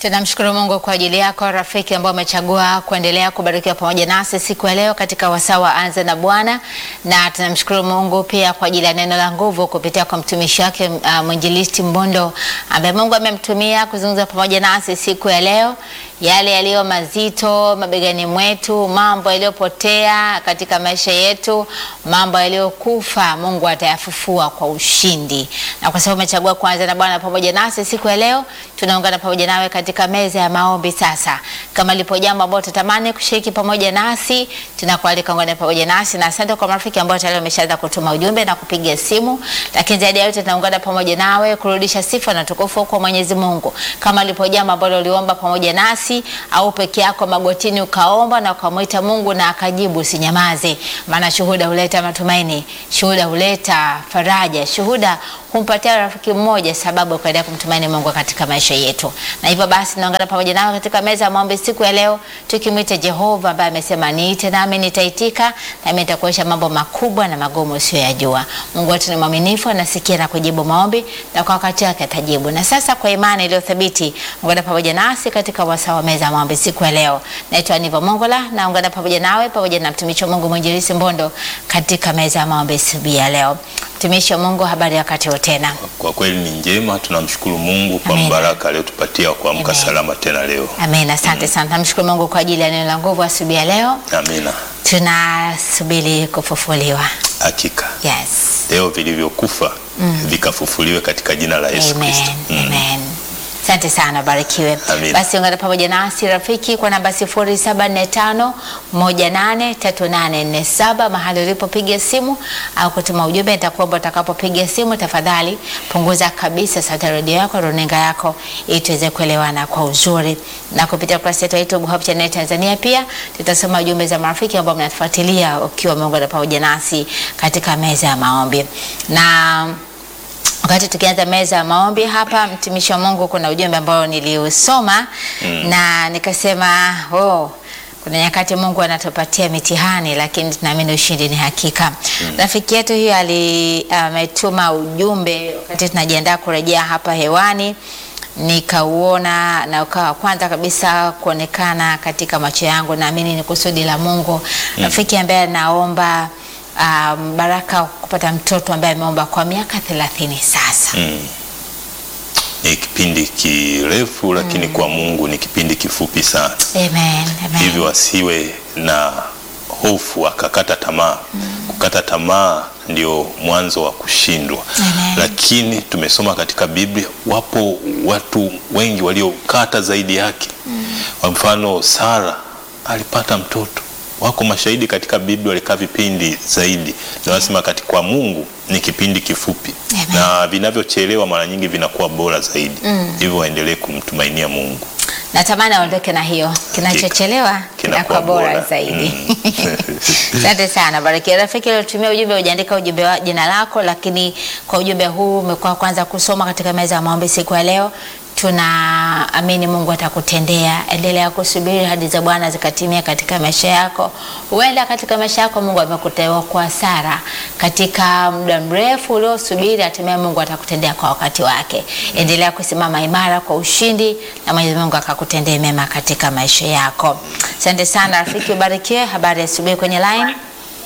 Tunamshukuru Mungu kwa ajili yako rafiki ambao umechagua kuendelea kubarikiwa pamoja nasi siku ya leo katika wasaa wa Anza na Bwana, na tunamshukuru Mungu pia kwa ajili ya neno la nguvu kupitia kwa mtumishi wake uh, mwinjilisti Mbondo ambaye Mungu amemtumia kuzungumza pamoja nasi siku ya leo, yale yaliyo mazito mabegani mwetu, mambo yaliyopotea katika maisha yetu, mambo yaliyokufa, Mungu atayafufua kwa ushindi. Na kwa sababu umechagua kuanza na Bwana pamoja nasi siku ya leo, tunaungana pamoja nawe katika meza ya maombi. Sasa kama lipo jambo ambalo tutamani kushiriki pamoja nasi, tunakualika ungane pamoja nasi, na asante kwa marafiki ambao tayari wameshaanza kutuma ujumbe na kupiga simu, lakini zaidi ya yote tunaungana pamoja nawe kurudisha sifa na tukufu kwa Mwenyezi Mungu. Kama lipo jambo ambalo uliomba pamoja nasi au peke yako magotini ukaomba na ukamwita Mungu na akajibu, usinyamaze, maana shuhuda huleta matumaini, shuhuda huleta faraja, shuhuda humpatia rafiki mmoja sababu ya kuendelea kumtumaini Mungu katika maisha yetu. Na hivyo basi tunaungana pamoja nao katika meza ya maombi siku ya leo, tukimwita Jehova ambaye amesema niite nami nitaitika, nami nitakuonyesha mambo makubwa na magumu usiyoyajua. Mungu wetu ni mwaminifu, anasikia na kujibu maombi, na kwa wakati wake atajibu. Na sasa kwa imani iliyo thabiti, ungana pamoja nasi katika wasaa wa meza ya maombi siku ya leo. Naitwa Niva Mongola, na ungana pamoja nawe pamoja na mtumishi wa Mungu mwinjilisi Mbondo katika meza ya maombi siku ya leo. Mtumishi wa Mungu, habari ya wakati wote tena. Kwa kweli ni njema, tunamshukuru Mungu kwa Amen. mbaraka aliyotupatia kuamka Amen. salama tena leo. Amen, asante sana. Namshukuru Mungu kwa ajili ya neno la nguvu asubuhi ya leo. Amina, Tunasubiri kufufuliwa. hakika Yes. leo vilivyokufa vikafufuliwe katika jina la Yesu Amen. Kristo. Mm. Amen. Asante sana, barikiwe. Amen. Basi ungana pamoja nasi rafiki kwa namba 0745183847 mahali ulipopiga simu au kutuma ujumbe. Nitakuomba utakapopiga simu, tafadhali punguza kabisa sauti ya redio yako, runinga yako, ili tuweze kuelewana kwa uzuri. Na kupitia kurasa yetu ya YouTube Hope Channel Tanzania, pia tutasoma ujumbe za marafiki ambao mnatufuatilia ukiwa umeungana pamoja nasi katika meza ya maombi na Wakati tukianza meza ya maombi hapa, mtumishi wa Mungu, kuna ujumbe ambao niliusoma na nikasema oh, kuna nyakati Mungu anatupatia mitihani, lakini tunaamini ushindi ni hakika. Rafiki yetu huyo ali ametuma ujumbe wakati tunajiandaa kurejea hapa hewani nikauona na ukawa kwanza kabisa kuonekana katika macho yangu. Naamini ni kusudi la Mungu. Rafiki ambaye anaomba um, baraka kupata mtoto ambaye ameomba kwa miaka thelathini sasa. Mm. Ni kipindi kirefu lakini kwa Mungu ni kipindi kifupi sana, Amen, amen. hivyo asiwe na hofu akakata tamaa. Kukata tamaa ndio mwanzo wa kushindwa. Amen. Lakini tumesoma katika Biblia, wapo watu wengi waliokata zaidi yake. Kwa mfano, Sara alipata mtoto. Wako mashahidi katika Biblia walikaa vipindi zaidi, na wanasema katika kwa Mungu ni kipindi kifupi, Amen. na vinavyochelewa mara nyingi vinakuwa bora zaidi. Hivyo waendelee kumtumainia Mungu. Natamani aondoke na hiyo, kinachochelewa kinakuwa bora zaidi. Asante sana, barikiwa rafiki aliotumia ujumbe. Hujaandika ujumbe wa jina lako, lakini kwa ujumbe huu umekuwa kwanza kusoma katika meza ya maombi siku ya leo. Tunaamini Mungu atakutendea. Endelea kusubiri hadi za Bwana zikatimia katika maisha yako. Huenda katika maisha yako Mungu amekuteua kwa hasara katika muda mrefu uliosubiri, hatimaye Mungu atakutendea kwa wakati wake. Endelea kusimama imara kwa ushindi, na Mwenyezi Mungu akakutendea mema katika maisha yako. Asante sana rafiki, ubarikiwe. Habari ya asubuhi kwenye line.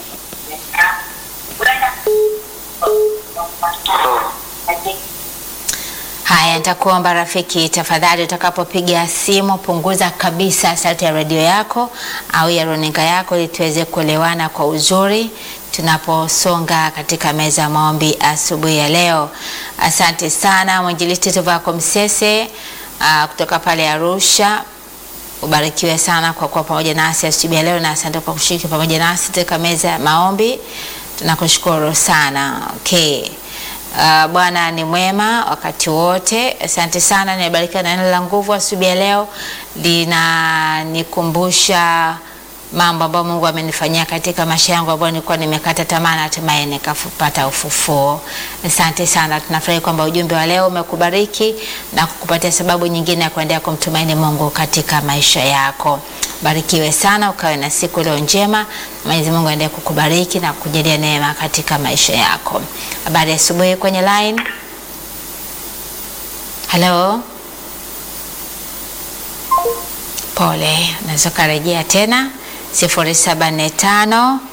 Haya, nitakuomba rafiki, tafadhali utakapopiga simu punguza kabisa sauti ya redio yako au ya runinga yako, ili tuweze kuelewana kwa uzuri tunaposonga katika meza ya maombi asubuhi ya leo. Asante sana mwinjilisti Tuvako Msese ah, kutoka pale Arusha. Ubarikiwe sana kwa kuwa pamoja nasi asubuhi ya leo, na asante kwa kushiriki pamoja nasi katika meza ya maombi. Tunakushukuru sana. Okay. Uh, Bwana ni mwema wakati wote. Asante sana, nimebarikiwa na neno la nguvu asubuhi ya leo, linanikumbusha mambo ambayo Mungu amenifanyia katika maisha yangu ambayo nilikuwa nimekata tamaa na hatimaye nikapata ufufuo. Asante sana, tunafurahi kwamba ujumbe wa leo umekubariki na kukupatia sababu nyingine ya kuendelea kumtumaini Mungu katika maisha yako. Barikiwe sana, ukawe na siku leo njema. Mwenyezi Mungu aendelee kukubariki na kukujalia neema katika maisha yako. Habari ya asubuhi kwenye line. Hello. Pole, unaweza ukarejea tena 0745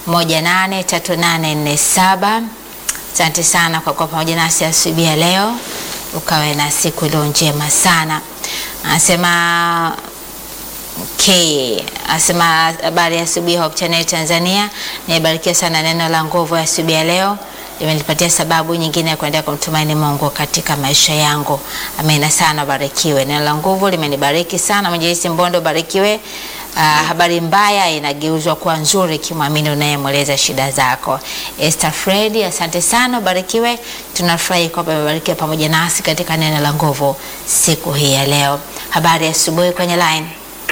183847. Asante sana kwa kuwa pamoja nasi asubuhi ya leo, ukawe na siku iliyo njema sana. Anasema Okay. Asema habari ya asubuhi Hope Channel Tanzania. Nimebarikiwa sana neno la nguvu ya asubuhi ya leo. Limenipatia sababu nyingine ya kuendelea kumtumaini Mungu katika maisha yangu. Amina sana, barikiwe. Neno la nguvu limenibariki sana. Mwinjilisti Mbondo, barikiwe. Uh, habari mbaya inageuzwa kuwa nzuri kimwamini unayemweleza shida zako. Esther Fredi, asante sana, barikiwe. Tunafurahi kwamba umebarikiwa pamoja nasi katika neno la nguvu siku hii ya leo. Habari ya asubuhi kwenye line.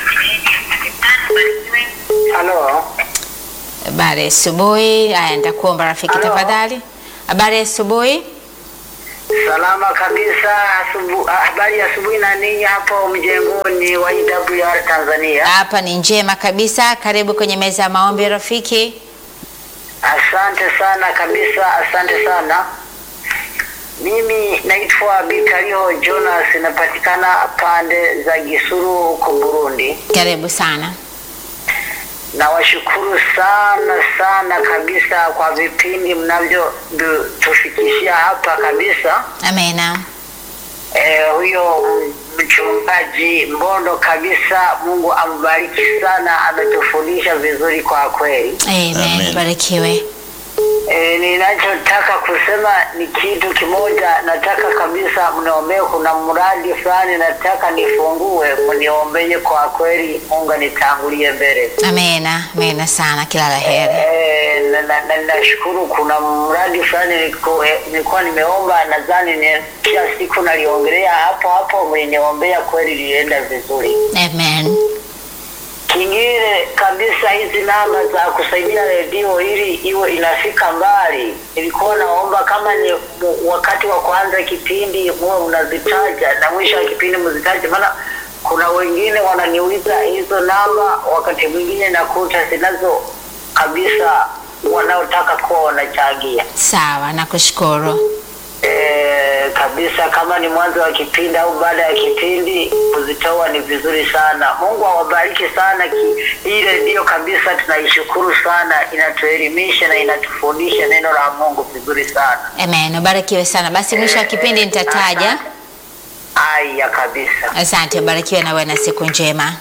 Halo, Habari ya asubuhi. Haya, nitakuomba rafiki Halo. tafadhali. Habari ya asubuhi. salama kabisa. Asubu, habari ya asubuhi na ninyi hapo mjengoni wa EWR Tanzania. Hapa ni njema kabisa. Karibu kwenye meza ya maombi rafiki. Asante sana kabisa, asante sana. Mimi naitwa Bikariho Jonas, napatikana pande za Gisuru huko Burundi. Karibu sana. Nawashukuru sana sana kabisa kwa vipindi mnavyotufikishia hapa kabisa. Amena. Eh, huyo mchungaji Mbondo kabisa, Mungu ambariki sana, ametufundisha vizuri kwa kweli. Amen. Amen. Barikiwe. Eh, ninachotaka kusema ni kitu kimoja, nataka kabisa mniombee. Kuna mradi fulani nataka nifungue, mniombee kwa kweli, Mungu anitangulie mbele. Amena. Amena sana. Kila la heri. Eh, na- na- na- nashukuru kuna mradi fulani niliku- eh, nilikuwa nimeomba, nadhani ni- kila siku naliongelea hapo hapo, mliniombea kweli, lienda vizuri. Amen. Kingine kabisa, hizi namba za kusaidia redio ili iwe inafika mbali, nilikuwa naomba kama ni mu- wakati wa kuanza kipindi muwe mnazitaja na mwisho wa kipindi mzitaje, maana kuna wengine wananiuliza hizo namba, wakati mwingine nakuta zinazo kabisa wanaotaka kuwa wanachangia. Sawa, nakushukuru. E, kabisa kama ni mwanzo wa kipindi au baada ya kipindi kuzitoa ni vizuri sana. Mungu awabariki sana. ki- Hii redio kabisa tunaishukuru sana, inatuelimisha na inatufundisha neno la Mungu vizuri sana. Amen. Ubarikiwe sana. Basi mwisho wa kipindi nitataja. Aya kabisa. Asante, ubarikiwe na uwe na siku njema.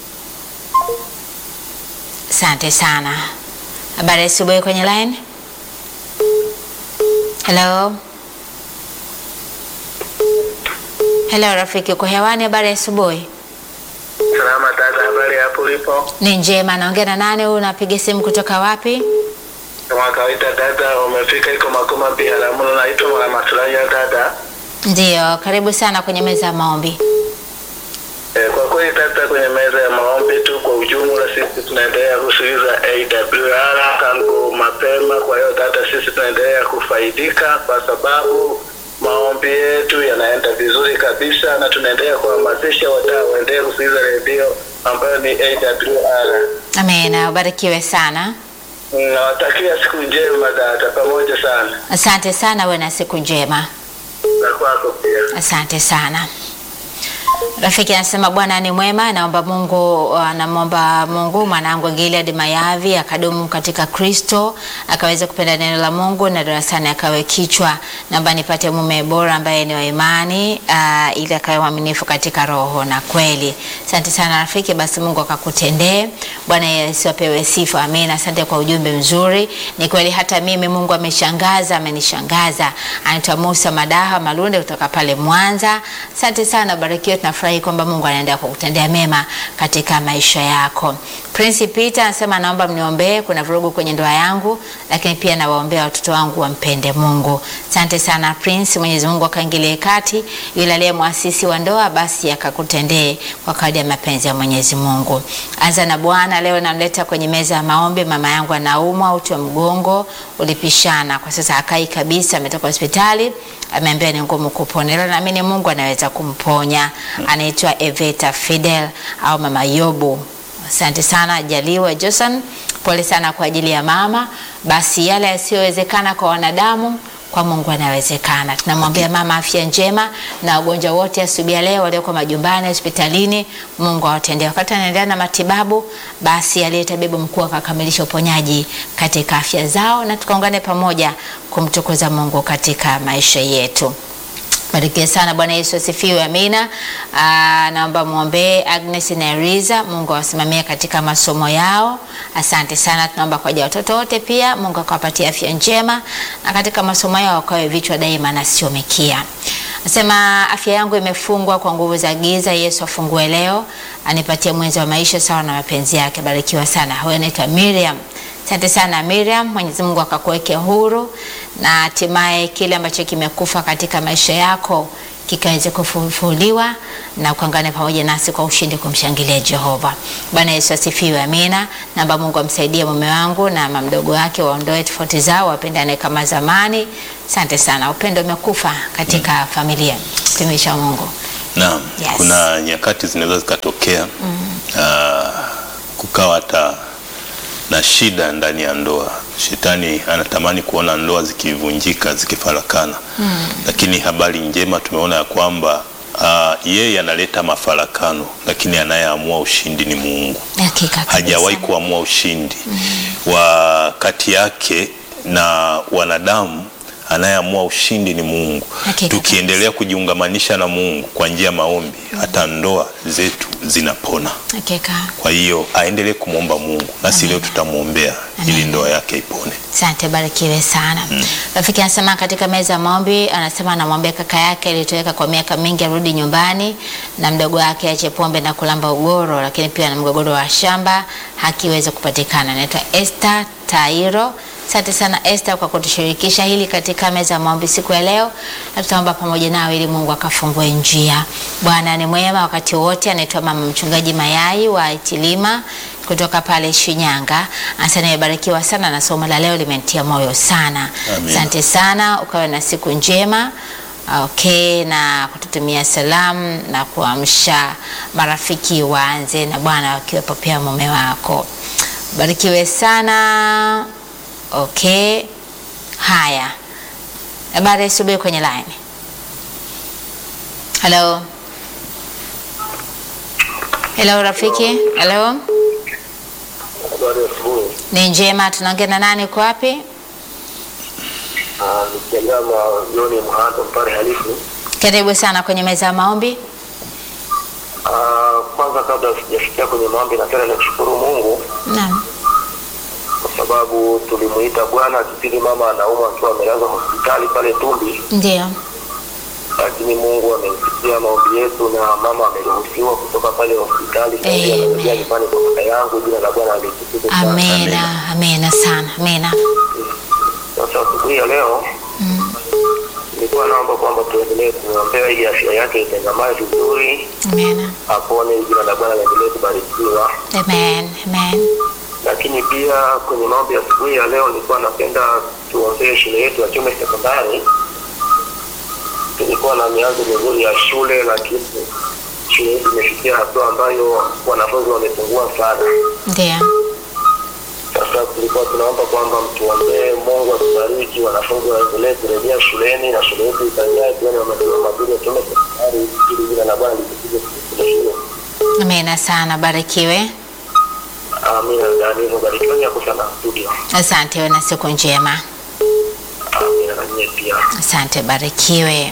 Asante sana. Habari ya asubuhi kwenye line. Hello. Hello rafiki, uko hewani? Habari ya asubuhi. Salama dada, habari hapo ulipo? Ni njema. Naongea na nani? Huyu unapiga simu kutoka wapi? Kama kawaida dada, umefika iko Makoma Biharamulo, naitwa Mwanamatulanya dada. Ndiyo, karibu sana kwenye meza ya maombi. E, kwa kweli dada, kwenye meza ya maombi tu kwa ujumla, sisi tunaendelea kusikiliza AWR tangu mapema. Kwa hiyo dada, sisi tunaendelea kufaidika kwa sababu maombi yetu yanaenda vizuri kabisa, na tunaendelea kuhamasisha wadau waendelee kusikiliza redio ambayo ni AWR. Amina, ubarikiwe sana. Nawatakia siku njema dada, pamoja sana Asante sana, uwe na siku njema. na kwako pia. Asante sana. Rafiki anasema Bwana ni mwema, naomba Mungu, anamwomba Mungu mwanangu Gilead Mayavi akadumu katika Kristo, akaweza kupenda neno la Mungu na darasani akawe kichwa. Naomba nipate mume bora ambaye ni wa imani, uh, ili akawe mwaminifu katika roho na kweli. Asante sana rafiki, basi Mungu akakutendee. Bwana Yesu apewe sifa. Amina. Asante kwa ujumbe mzuri. Ni kweli hata mimi Mungu ameshangaza, amenishangaza. Anaitwa Musa Madaha Malunde kutoka pale Mwanza. Asante sana, barikiwa. Tunafurahi kwamba Mungu anaendelea kukutendea mema katika maisha yako. Prince Peter anasema naomba mniombee, kuna vurugu kwenye ndoa yangu, lakini pia nawaombea watoto wangu wampende Mungu. Asante sana Prince, Mwenyezi Mungu akaingilie kati, yule aliye mwasisi wa ndoa basi akakutendee kwa kadri ya mapenzi ya Mwenyezi Mungu. Anza na Bwana, leo namleta kwenye meza ya maombi. Mama yangu anaumwa uti wa mgongo ulipishana, kwa sasa hakai kabisa, ametoka hospitali, ameambiwa ni ngumu kupona, ila naamini Mungu anaweza kumponya. Anaitwa Eveta Fidel au Mama Yobu. Asante sana Jaliwa Johnson, pole sana kwa ajili ya mama. Basi yale yasiyowezekana kwa wanadamu kwa Mungu anawezekana. Tunamwambia mama afya njema na wagonjwa wote asubuhi ya leo walioko majumbani, hospitalini, Mungu awatendee. Wakati anaendelea na matibabu, basi aliye tabibu mkuu akakamilisha uponyaji katika afya zao, na tukaungane pamoja kumtukuza Mungu katika maisha yetu. Barikiwe sana. Bwana Yesu asifiwe. Amina. Aa, naomba mwombee Agnes na Eriza, Mungu awasimamie katika masomo yao. Asante sana. Tunaomba kwa ajili ya watoto wote pia, Mungu akawapatia afya njema na katika masomo yao wakawe vichwa daima na sio mikia. Nasema afya yangu imefungwa kwa nguvu za giza. Yesu afungue leo, anipatie mwenzi wa maisha sawa na mapenzi yake. Barikiwa sana. Huyo anaitwa Miriam. Asante sana Miriam, Mwenyezi Mungu akakuweke huru na hatimaye kile ambacho kimekufa katika maisha yako kikaweze kufufuliwa na kuangana pamoja nasi kwa ushindi kumshangilia Jehova. Bwana Yesu asifiwe, amina. Naomba Mungu amsaidie mume wangu na mama mdogo wake waondoe tofauti zao, wapendane kama zamani. Asante sana, upendo umekufa katika familia. Tumisha Mungu. Naam, Yes. kuna nyakati zinaweza zikatokea ah, kukawa hata na shida ndani ya ndoa. Shetani anatamani kuona ndoa zikivunjika, zikifarakana, lakini habari njema tumeona ya kwamba ah, yeye analeta mafarakano, lakini anayeamua ushindi ni Mungu. Hakika kabisa. hajawahi kuamua ushindi wa kati yake na wanadamu. Anayeamua ushindi ni Mungu. Hakika Tukiendelea kujiungamanisha na Mungu kwa njia ya maombi, hata ndoa zetu zinapona. Hakika. Kwa hiyo aendelee kumwomba Mungu, nasi leo tutamwombea ili ndoa yake ipone. Asante, barikiwe sana. Rafiki anasema katika meza ya maombi, anasema anamwambia kaka yake ilitoweka kwa miaka mingi arudi nyumbani na mdogo wake ache pombe na kulamba ugoro, lakini pia na mgogoro wa shamba hakiwezi kupatikana. Anaitwa Esther Tairo. Asante sana Esther kwa kutushirikisha hili katika meza ya maombi siku ya leo, na tutaomba pamoja nawe ili Mungu akafungue njia. Bwana ni mwema wakati wote. Anaitwa mama mchungaji Mayai wa Itilima kutoka pale Shinyanga. Asante, nimebarikiwa sana na somo la leo limenitia moyo sana. Amina. Asante sana, ukawe na siku njema. Okay, na kututumia salamu na kuamsha marafiki waanze na Bwana wakiwepo pia mume wako. Barikiwe sana. Okay, haya, habari ya asubuhi kwenye line. Hello, hello rafiki. Hello, Habari ya asubuhi. ni njema. Tunaongea na nani? Uko wapi? Ah, Nikijama Joni Mhando Mpare Halifu. Karibu sana kwenye meza ya maombi. Ah, Kwanza kabla sijafikia kwenye maombi, napenda nimshukuru Mungu Naam, kwa sababu tulimuita Bwana kipindi mama anaumwa akiwa amelazwa hospitali pale Tumbi, ndio. lakini Mungu amesikia maombi yetu na mama ameruhusiwa kutoka pale hospitali Sasa hivi Amen. anarejea nyumbani kwa kaka yangu. Jina la Bwana litukuzwe sana. Amena, amena sana, amena. Sasa asubuhi ya leo nilikuwa naomba kwamba tuendelee kumwombea ili afya yake itengamae vizuri, Amena, apone, jina la Bwana liendelee kubarikiwa. amen, amen. lakini pia kwenye maombi ya asubuhi ya leo nilikuwa napenda tuombee shule yetu ya Chome Sekondari. Tulikuwa na mianzo mizuri ya shule, lakini shule yetu imefikia hatua ambayo wanafunzi wamepungua sana. Ndio, Sasa tulikuwa tunaomba kwamba mtuombee, Mungu atubariki, wanafunzi waendelee kurejea shuleni na shule yetu ikajae pia na maendeleo mazuri ya Chome Sekondari, ili jina la Bwana litukuzwe kwenye shule hiyo. amena sana, barikiwe. Amina. Na hivyo barikiweni hapo sana studio. Asante, we na siku njema. Amina na nyie pia. Asante, barikiwe.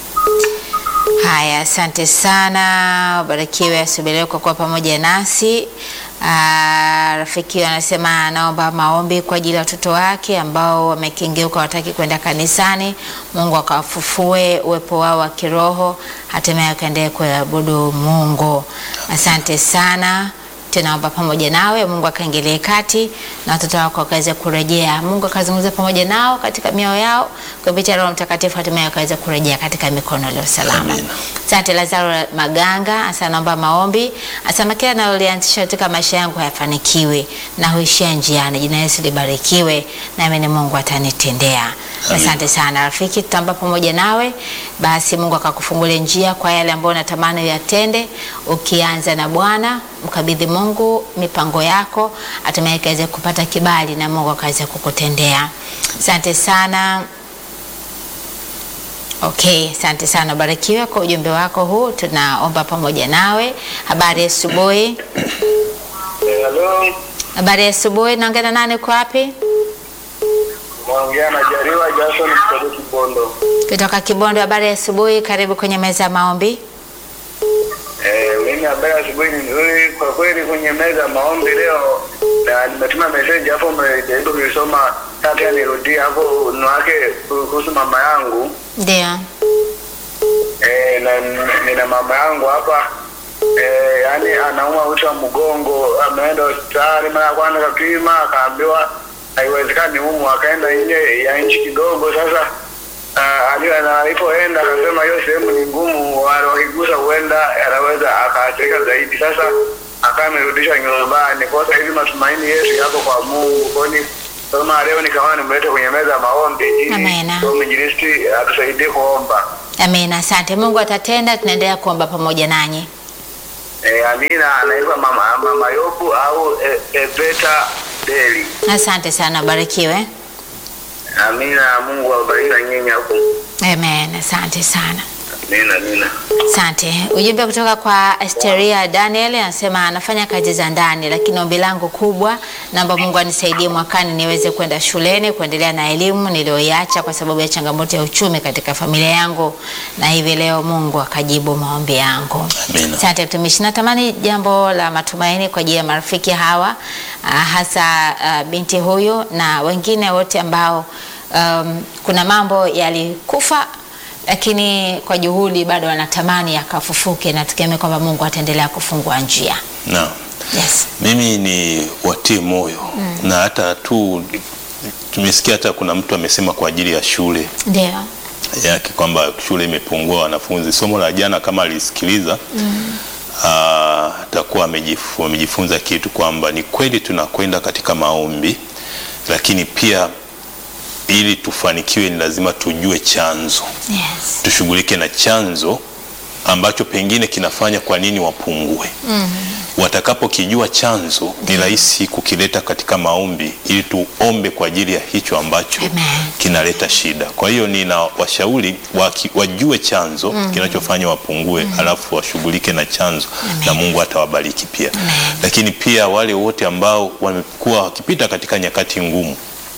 Haya, asante sana, barikiwe asubuhi leo kwa kuwa pamoja nasi. Ah, rafiki anasema anaomba maombi kwa ajili ya watoto wake ambao wamekengeuka, wataki kwenda kanisani. Mungu akawafufue uwepo wao wa kiroho, hatimaye wakaendelee kuabudu Mungu. Asante sana tunaomba pamoja nawe, Mungu akaingilie kati na watoto wako wakaweze kurejea. Mungu akazungumza pamoja nao katika mioyo yao kupitia Roho Mtakatifu, hatimaye wakaweze kurejea katika mikono iliyo salama. Amina. Asante Lazaro Maganga, asa naomba maombi, asema kila nalolianzisha katika maisha yangu hayafanikiwi na huishia njiani. Jina Yesu libarikiwe, nami ni Mungu atanitendea. Amina. Asante sana rafiki, tutaomba pamoja nawe. Basi Mungu akakufungulia njia kwa yale ambayo unatamani uyatende, ukianza na Bwana, mkabidhi Mungu mipango yako, hatimaye ikaweze kupata kibali na Mungu akaweze kukutendea. Asante sana. Okay, asante sana, barikiwe kwa ujumbe wako huu, tunaomba pamoja nawe. Habari ya asubuhi. Eh, Halo, Habari ya asubuhi, naongea na nani, uko wapi? naongea na Jariwa Jason kutoka Kibondo. Kutoka Kibondo. Habari ya asubuhi, karibu kwenye meza ya maombi. Eh, mimi habari ya asubuhi ni nzuri kwa kweli. Kwenye meza ya maombi leo na nimetuma message hapo, mmejaribu kuisoma, sasa nirudie hapo nwake kuhusu mama yangu. Ndio. Eh, na nina mama yangu hapa eh, yani anauma uti wa mgongo, ameenda hospitali mara ya kwanza kapima, akaambiwa haiwezekani humu, akaenda nje ya nchi kidogo. Sasa uh, alipoenda akasema hiyo sehemu ni ngumu, wale wakigusa huenda anaweza akaathirika zaidi. Sasa akawa amerudishwa nyumbani. Kwa sasa hivi matumaini yetu yako kwa Mungu, kwani kama leo nikawa nimlete kwenye meza ya maombi Amena. ili mwinjilisti atusaidie kuomba. Amina, asante. Mungu atatenda, tunaendelea kuomba pamoja nanyi. Eh, Amina anaitwa mama mama Yobu au e, Ebeta Deli. Asante sana, barikiwe. Amina, Mungu awabariki na nyinyi hapo. Amen, asante sana. Amina, amina. Asante. Ujumbe kutoka kwa Asteria Daniel anasema anafanya kazi za ndani, lakini ombi langu kubwa, naomba Mungu anisaidie mwakani niweze kwenda shuleni kuendelea na elimu niliyoiacha kwa sababu ya changamoto ya uchumi katika familia yangu, na hivi leo Mungu akajibu maombi yangu. Amina. Asante mtumishi. Natamani jambo la matumaini kwa ajili ya marafiki hawa, ah, hasa ah, binti huyu na wengine wote ambao um, kuna mambo yalikufa lakini kwa juhudi bado wanatamani yakafufuke, na tukiamini kwamba Mungu ataendelea kufungua njia. Naam. Yes. Mimi ni watie moyo na hata tu tumesikia hata kuna mtu amesema kwa ajili ya shule Ndio. yake kwamba shule imepungua wanafunzi. Somo la jana kama alisikiliza ah, atakuwa amejifu- amejifunza kitu kwamba ni kweli tunakwenda katika maombi, lakini pia ili tufanikiwe ni lazima tujue chanzo, Yes. tushughulike na chanzo ambacho pengine kinafanya kwa nini wapungue. Watakapokijua chanzo, ni rahisi kukileta katika maombi ili tuombe kwa ajili ya hicho ambacho Amen. kinaleta shida. Kwa hiyo nina washauri waki, wajue chanzo kinachofanya wapungue, alafu washughulike na chanzo na Mungu atawabariki pia. Lakini pia wale wote ambao wamekuwa wakipita katika nyakati ngumu,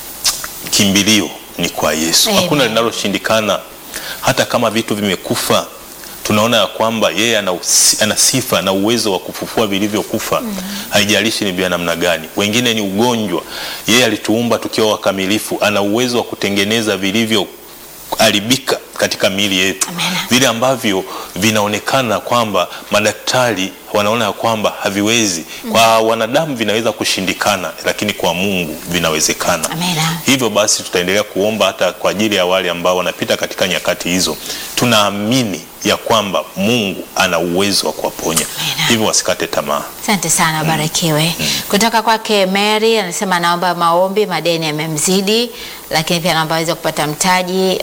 kimbilio ni kwa Yesu. Amen. Hakuna linaloshindikana, hata kama vitu vimekufa tunaona ya kwamba yeye ana, usi- ana sifa na uwezo wa kufufua vilivyokufa haijalishi ni vya namna gani. Wengine ni ugonjwa, yeye alituumba tukiwa wakamilifu, ana uwezo wa kutengeneza vilivyoharibika katika miili yetu, Amen. vile ambavyo vinaonekana kwamba madaktari wanaona ya kwamba haviwezi, kwa wanadamu vinaweza kushindikana, lakini kwa Mungu vinawezekana. Amen. Hivyo basi tutaendelea kuomba hata kwa ajili ya wale ambao wanapita katika nyakati hizo. Tunaamini ya kwamba Mungu ana uwezo wa kuwaponya, Amen. hivyo wasikate tamaa. Asante sana, barikiwe. Kutoka kwake Mary anasema anaomba maombi, madeni yamemzidi, lakini pia anaomba aweze kupata mtaji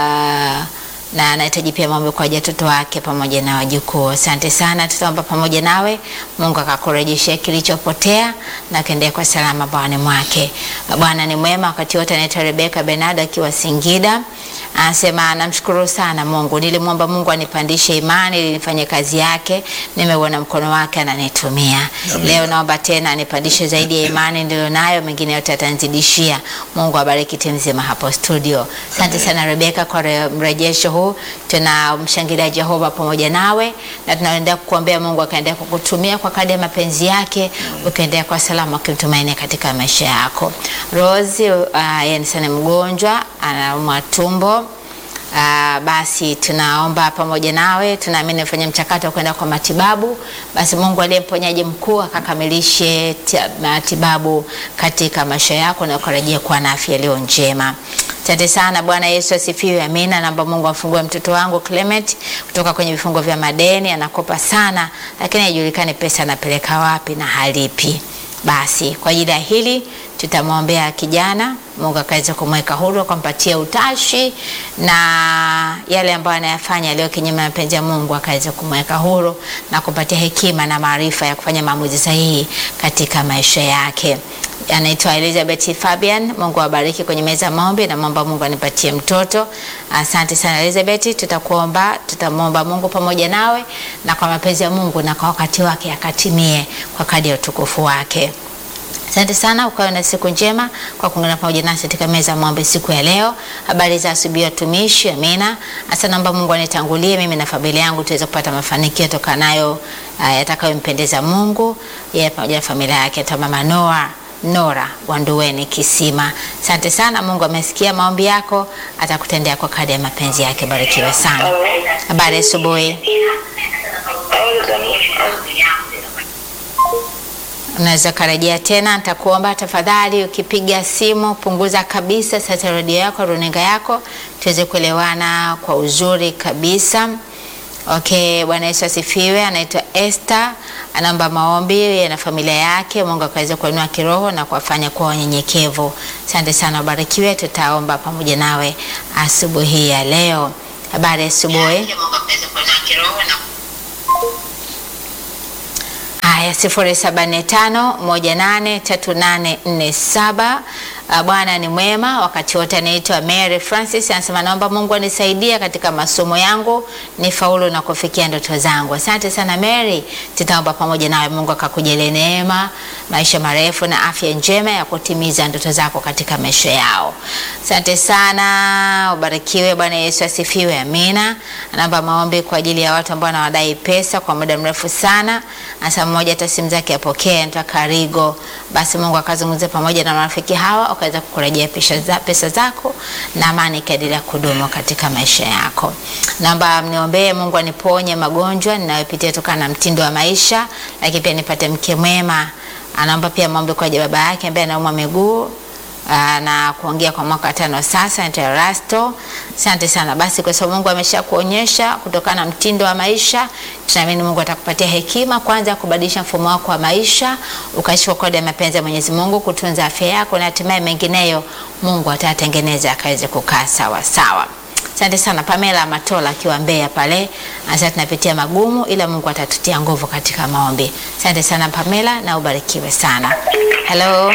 ah, na anahitaji pia maombi kwa ajili ya watoto wake pamoja na wajukuu. Asante sana, tutaomba pamoja nawe, Mungu akakurejeshea kilichopotea na kaendelea kwa salama bwana mwake. Bwana ni mwema wakati wote. Anaitwa Rebeka Benard akiwa Singida, anasema namshukuru sana Mungu, nilimwomba Mungu anipandishe imani ili nifanye kazi yake, nimeuona mkono wake ananitumia. Amen. Leo naomba tena anipandishe zaidi ya imani nilionayo, mengine yote atanzidishia. Mungu abariki timu nzima hapo studio. Asante sana Rebeka kwa re- mrejesho huu. Tunamshangilia Jehova pamoja nawe na tunaendelea kukuombea Mungu akaendelea kukutumia kwa kadri ya mapenzi yake, ukaendelea kwa salama ukimtumainia katika maisha yako. Rose uh, yeye ni sana mgonjwa, anaumwa tumbo. Ah, basi tunaomba pamoja nawe, tunaamini ufanye mchakato wa kwenda kwa matibabu. Basi Mungu aliye mponyaji mkuu akakamilishe tia- matibabu katika maisha yako na ukarejea kuwa na afya iliyo njema. Asante sana. Bwana Yesu asifiwe. Amina. Naomba Mungu amfungue mtoto wangu Clement kutoka kwenye vifungo vya madeni, anakopa sana, lakini haijulikani pesa anapeleka wapi na halipi. Basi kwa ajili ya hili tutamwombea kijana Mungu akaweza kumweka huru, akampatia utashi na yale ambayo anayafanya yaliyo kinyume na mapenzi ya Mungu akaweza kumweka huru na kumpatia hekima na maarifa ya kufanya maamuzi sahihi katika maisha yake. Anaitwa Elizabeth Fabian. Mungu awabariki kwenye meza ya maombi na mwomba Mungu anipatie mtoto. Asante sana Elizabeth, tutakuomba, tutamwomba Mungu pamoja nawe na kwa mapenzi ya Mungu na kwa wakati wake akatimie kwa kadri ya utukufu wake. Asante sana, ukawe na siku njema kwa kuungana pamoja nasi katika meza ya maombi siku ya leo. Habari za asubuhi watumishi, amina. Hasa naomba Mungu anitangulie mimi na familia yangu tuweze kupata mafanikio yatokanayo uh, yatakayompendeza Mungu yeye pamoja na familia yake. Ta mama Noa Nora Wanduweni Kisima. Asante sana, Mungu amesikia maombi yako, atakutendea kwa kadri ya mapenzi yake. Barikiwe sana. Habari ya asubuhi. Unaweza karejea tena, nitakuomba tafadhali, ukipiga simu punguza kabisa sasa redio yako, runinga yako, tuweze kuelewana kwa uzuri kabisa. Okay, Bwana Yesu asifiwe. Anaitwa Esther, anaomba maombi yeye na familia yake, Mungu akaweza kuinua kiroho na kuwafanya kuwa wanyenyekevu. Asante sana, ubarikiwe. Tutaomba pamoja nawe asubuhi ya leo. Habari ya asubuhi. Haya, sifuri saba nne tano moja nane tatu nane nne saba. Uh, Bwana ni mwema wakati wote. Anaitwa Mary Francis, anasema naomba Mungu anisaidie katika masomo yangu nifaulu na kufikia ndoto zangu. Asante sana Mary, tutaomba pamoja nawe, Mungu akakujalie neema, maisha marefu na afya njema ya kutimiza ndoto zako katika maisha yao. Asante sana, ubarikiwe. Bwana Yesu asifiwe, amina. Anaomba maombi kwa ajili ya watu ambao wanawadai pesa kwa muda mrefu sana. Anasema mmoja hata simu zake apokee, anaitwa Karigo. Basi Mungu akazungumze pamoja na marafiki hawa ukaweza kukurejea pesa, za, pesa zako na amani ikaendelea kudumu katika maisha yako. Naomba mniombee Mungu aniponye magonjwa ninayopitia kutokana na mtindo wa maisha, lakini pia nipate mke mwema. Anaomba pia maombi kwa ajili ya baba yake ambaye anaumwa miguu Aa, na kuongea kwa mwaka tano sasa. Naitwa Rasto. Asante sana. Basi kwa sababu Mungu amesha kuonyesha kutokana na mtindo wa maisha, tunaamini Mungu atakupatia hekima kwanza kubadilisha mfumo wako wa maisha, ukaishi kwa kadri ya mapenzi ya Mwenyezi Mungu, kutunza afya yako na hatimaye mengineyo Mungu atatengeneza akaweze kukaa sawa sawa. Asante sana Pamela Matola akiwa Mbeya pale, anasema tunapitia magumu, ila Mungu atatutia nguvu katika maombi. Asante sana Pamela na ubarikiwe sana. Hello.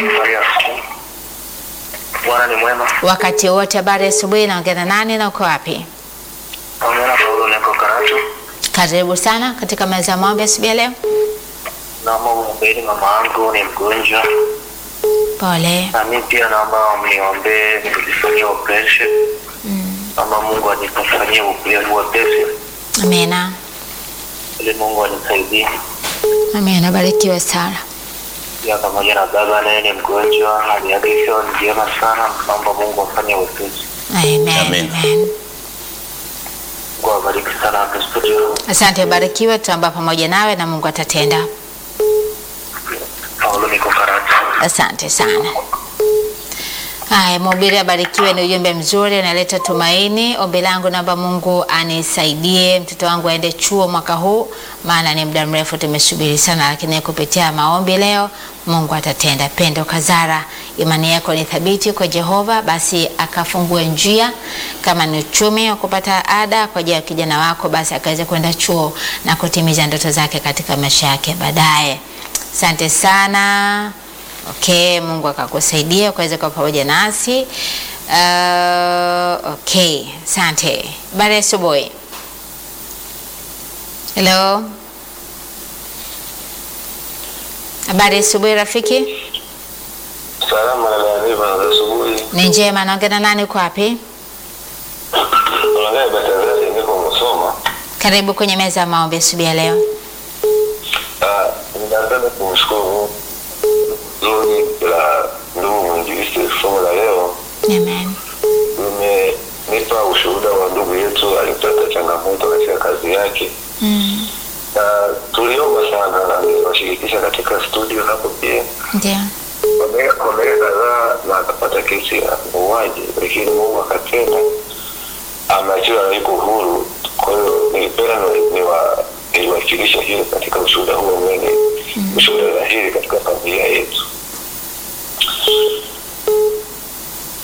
Bwana ni mwema. Wakati wote, habari ya asubuhi. Naongea na nani na uko wapi? Naongea na Paulo niko Karatu. Karibu sana katika meza ya maombi asubuhi ya leo. Naomba mwombeni mama yangu ni mgonjwa, Pole. na mimi pia naomba mniombee nikifanyia operation. Naomba Mungu anifanyie wepesi Amina. ili Mungu anisaidie. Amina, barikiwe sana. Pia pamoja na baba naye ni mgonjwa, hali yake sio njema sana. Naomba Mungu afanye wepesi. Amen. Amen. Amen. Mungu awabariki sana hapo studio. Asante, barikiwe. Tutaomba pamoja nawe na Mungu atatenda. Paulo niko Karatu. Asante sana. Haya, mhubiri abarikiwe, ni ujumbe mzuri, unaleta tumaini. Ombi langu naomba Mungu anisaidie mtoto wangu aende chuo mwaka huu, maana ni muda mrefu tumesubiri sana, lakini kupitia maombi leo Mungu atatenda. Pendo Kazara, imani yako ni thabiti kwa Jehova, basi akafungue njia. Kama ni uchumi wa kupata ada kwa ajili ya kijana wako, basi akaweze kwenda chuo na kutimiza ndoto zake katika maisha yake baadaye. Asante sana. Okay, Mungu akakusaidia ukaweza kuwa pamoja nasi. Uh, okay, asante. Habari ya asubuhi. Hello. Habari ya asubuhi rafiki. Salama na taarifa za asubuhi. Ni njema, naongea na nani, uko wapi? Unaangalia Batazari niko Musoma. Karibu kwenye meza ya maombi asubuhi ya leo. Ah, ninapenda kumshukuru zuri la ndugu mwinjilisti somo la leo Amen. limenipa ushuhuda wa ndugu yetu alipata changamoto katika kazi yake Mm, na tuliomba sana na niliwashirikisha katika studio hapo pia ndio. kwa miaka kwa miaka kadhaa na akapata kesi ya muuaji lakini mungu akatenda ameachiwa yuko huru kwa hiyo nilipenda ni- niwa- niwakilisha hilo katika ushuhuda huo mwene ushuhuda dhahiri katika familia yetu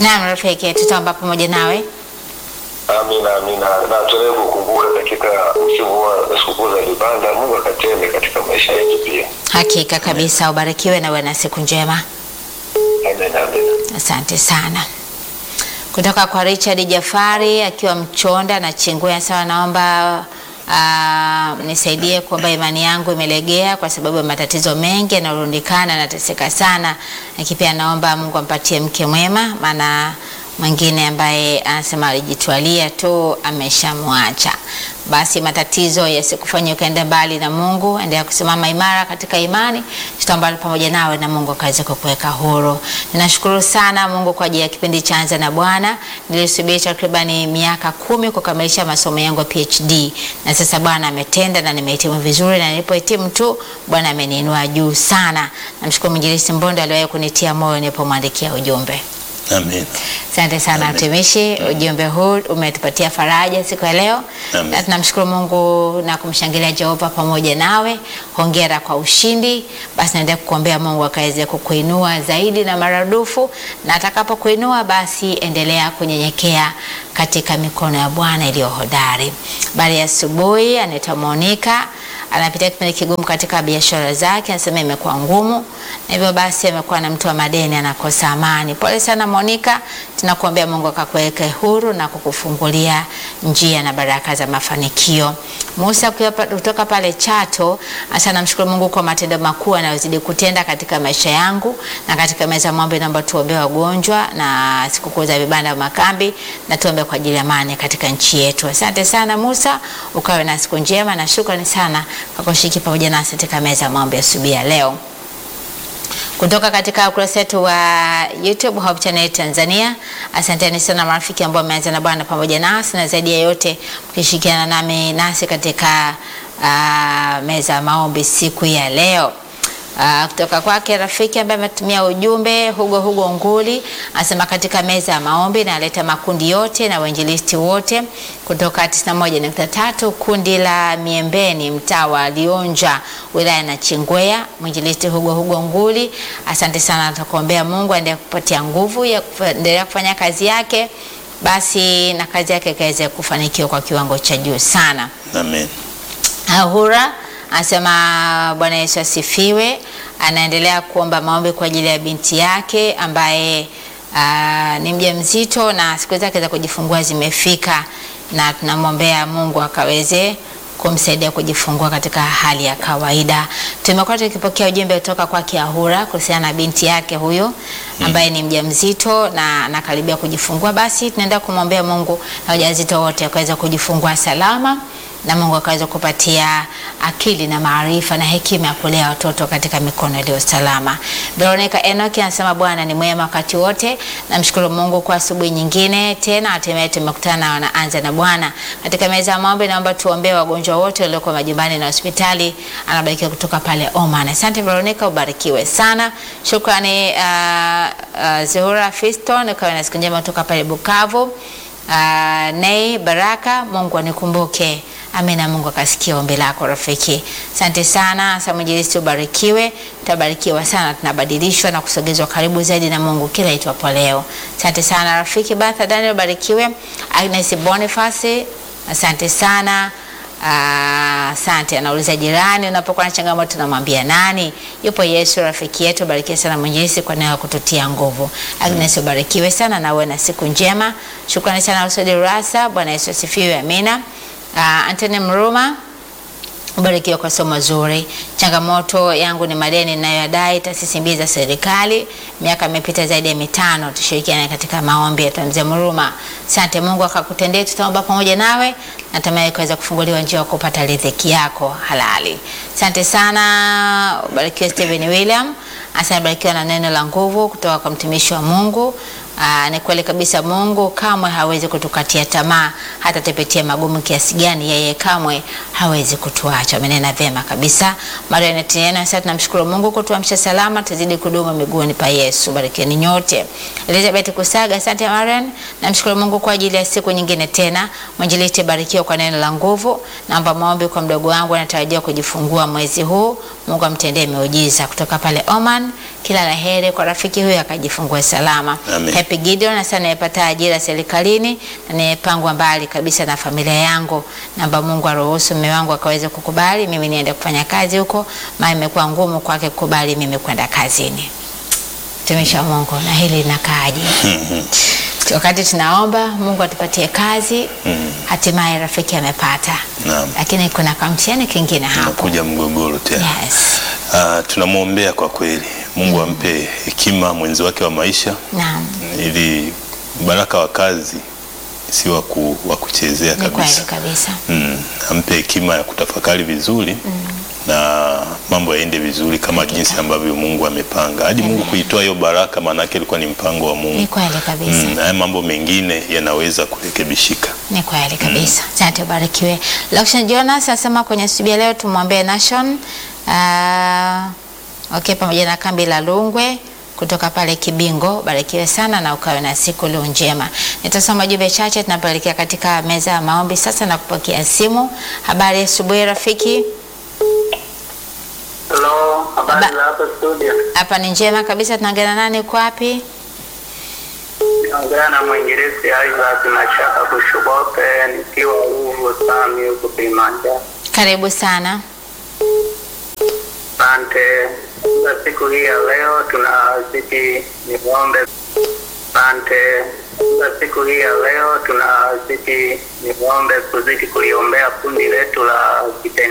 Naam rafiki, tutaomba pamoja nawe. Amina, amina. Na tuendelee kukumbuka katika msimu huu wa sikukuu za vibanda, Mungu akatende katika maisha yetu pia. Hakika kabisa, ubarikiwe na uwe na siku njema. Amina, amina. Asante sana. Kutoka kwa Richard Jafari akiwa Mchonda na Chingwea, sawa, naomba uh, nisaidie kwamba imani yangu imelegea kwa sababu ya matatizo mengi yanarundikana, nateseka sana, lakini pia naomba Mungu ampatie mke mwema, maana mwingine ambaye anasema alijitwalia tu ameshamwacha. Basi matatizo yasikufanya ukaenda mbali na Mungu, endelea kusimama imara katika imani, tutaomba pamoja nawe na Mungu akaweze kukuweka huru. Ninashukuru sana Mungu kwa ajili ya kipindi cha Anza na Bwana. Nilisubiri takribani miaka kumi kukamilisha masomo yangu ya PhD na sasa Bwana ametenda na nimehitimu vizuri, na nilipohitimu tu Bwana ameniinua juu sana. Namshukuru Mwinjilisti Mbondo aliwahi kunitia moyo nilipomwandikia ujumbe. Amen. Asante sana Amen. mtumishi, ujumbe huu umetupatia faraja siku ya leo, Amen. na tunamshukuru Mungu na kumshangilia Jehova pamoja nawe. Hongera kwa ushindi. Basi naendelea kukuombea Mungu akaweze kukuinua zaidi na maradufu, na atakapokuinua basi endelea kunyenyekea katika mikono ya Bwana iliyo hodari. Bali ya asubuhi anaitwa Monica anapitia kipindi kigumu katika biashara zake, anasema imekuwa ngumu, na hivyo basi amekuwa na mtu wa madeni, anakosa amani. Pole sana Monica, tunakuombea Mungu akakuweke huru na kukufungulia njia na baraka za mafanikio. Musa kutoka pa- kutoka pale Chato, asa namshukuru Mungu kwa matendo makuu anayozidi kutenda katika maisha yangu na katika meza ya maombi. Naomba tuombee wagonjwa na sikukuu za vibanda vya makambi, na tuombe kwa ajili ya amani katika nchi yetu. Asante sana Musa, ukawe na siku njema na shukrani sana kwa kushiriki pamoja nasi katika meza ya maombi asubuhi ya leo kutoka katika ukurasa wetu wa YouTube Hope Channel Tanzania. Asanteni sana marafiki ambao wameanza na Bwana pamoja nasi, na zaidi ya yote mkishirikiana nami nasi katika uh, meza ya maombi siku ya leo. Uh, kutoka kwake rafiki ambaye ametumia ujumbe Hugo Hugo Nguli anasema katika meza ya maombi na aleta makundi yote na wainjilisti wote kutoka 91.3 kundi la Miembeni mtaa wa Lionja wilaya na Chingwea. Mwinjilisti Hugo Hugo Nguli, asante sana, tukuombea Mungu aendelee kupatia nguvu ya kuendelea kufanya kazi yake, basi na kazi yake ikaweze kufanikiwa kwa kiwango cha juu sana. Amen. Ahura anasema Bwana Yesu asifiwe. Anaendelea kuomba maombi kwa ajili ya binti yake ambaye aa, ni mjamzito na siku zake za kujifungua zimefika, na tunamwombea Mungu akaweze kumsaidia kujifungua katika hali ya kawaida. Tumekuwa tukipokea ujumbe kutoka kwa Ahura kuhusiana na binti yake huyo ambaye ni mjamzito na anakaribia kujifungua. Basi tunaenda kumwombea Mungu na wajawazito wote wakaweza kujifungua salama na Mungu akaweza kupatia akili na maarifa na hekima ya kulea watoto katika mikono iliyo salama. Veronica Enoch anasema Bwana ni mwema wakati wote. Namshukuru Mungu kwa asubuhi nyingine tena, hatimaye tumekutana na wanaanza na Bwana katika meza ya maombi. Naomba tuombee wagonjwa wote walioko majumbani na hospitali. Anabarikiwa kutoka pale Oman. Asante Veronica, ubarikiwe sana. Shukrani uh, uh, Zuhura Fiston, ukawe na siku njema kutoka pale Bukavu. Uh, Nei Baraka, Mungu anikumbuke. Amina, Mungu akasikia ombi lako rafiki. Asante sana, Samujilisti, ubarikiwe. Tutabarikiwa sana, tunabadilishwa na kusogezwa karibu zaidi na Mungu kila itwapo leo. Asante sana rafiki. Batha Daniel, ubarikiwe. Agnes Boniface, asante sana. Ah, Asante. Anauliza jirani, unapokuwa na changamoto unamwambia nani? Yupo Yesu rafiki yetu. Barikiwe sana Mwenyezi kwa neno kututia nguvu. Agnes, ubarikiwe sana na uwe na siku njema. Shukrani sana Usodi Rasa. Bwana Yesu asifiwe. Amina. Uh, Antony Mruma ubarikiwa kwa somo zuri. Changamoto yangu ni madeni ninayoyadai taasisi mbili za serikali, miaka imepita zaidi ya mitano. Tushirikiane katika maombi ya mzee Mruma. Asante, Mungu akakutendea. Tutaomba pamoja nawe, natamani kuweza kufunguliwa njia ya kupata riziki yako halali. Asante sana, ubarikiwe Stephen William. Asante, barikiwa na neno la nguvu kutoka kwa mtumishi wa Mungu. Aa, ni kweli kabisa Mungu kamwe hawezi kutukatia tamaa, hata tupitie magumu kiasi gani, yeye kamwe hawezi kutuacha. Amenena vyema kabisa. Maria Netiena, sasa tunamshukuru Mungu kutuamsha salama, tuzidi kudumu miguuni pa Yesu. Barikieni nyote. Elizabeth Kusaga, asante Marian. Namshukuru Mungu kwa ajili ya siku nyingine tena. Mwinjilisti, barikiwa kwa neno la nguvu. Naomba maombi kwa mdogo wangu anatarajia kujifungua mwezi huu. Mungu amtendee miujiza. Kutoka pale Oman, kila la heri kwa rafiki huyo akajifungua salama. Amen. Happy Gideon hasa anayepata ajira serikalini na anayepangwa mbali kabisa na familia yangu. Naomba Mungu aruhusu mume wangu akaweze kukubali mimi niende kufanya kazi huko, maana imekuwa ngumu kwake kukubali mimi kwenda kazini. Mtumishi wa Mungu, na hili linakaaje? Wakati tunaomba Mungu atupatie kazi, hatimaye rafiki amepata, Naam. lakini kuna kamtihani kingine hapo. Nakuja mgogoro tena. Yes. Ah, tunamwombea kwa kweli Mungu ampe hekima mwenzi wake wa maisha Naam. ili baraka wa kazi si wa ku- wa kuchezea Ni kweli kabisa. kabisa. Mm, ampe hekima ya kutafakari vizuri na mambo yaende vizuri kama jinsi ambavyo Mungu amepanga. Hadi Mungu kuitoa hiyo baraka, maanake ilikuwa ni mpango wa Ni Mungu. kweli kabisa. Mm, haya mambo mengine yanaweza kurekebishika. Ni kweli kabisa. Asante, ubarikiwe. Lakshan Jonas anasema kwenye studio leo tumwombee Nation uh, okay, pamoja na kambi la Lungwe kutoka pale Kibingo. Barikiwe sana na ukawe na siku leo njema. Nitasoma jumbe chache tunapoelekea katika meza ya maombi sasa na kupokea simu. Habari ya asubuhi rafiki. Hello, habari Ba- za hapa studio. Hapa ni njema kabisa. Tunaongea na nani? Uko wapi? Naongea na mwingerezi Isaac Mashaka Kushubope nikiwa Ruvu Sami huko Kilimanjaro. Karibu sana. Asante. Kwa siku hii ya leo tunazidi niombe. Asante. Kwa siku hii ya leo tunazidi niombe kuzidi kuliombea kundi letu la kitendo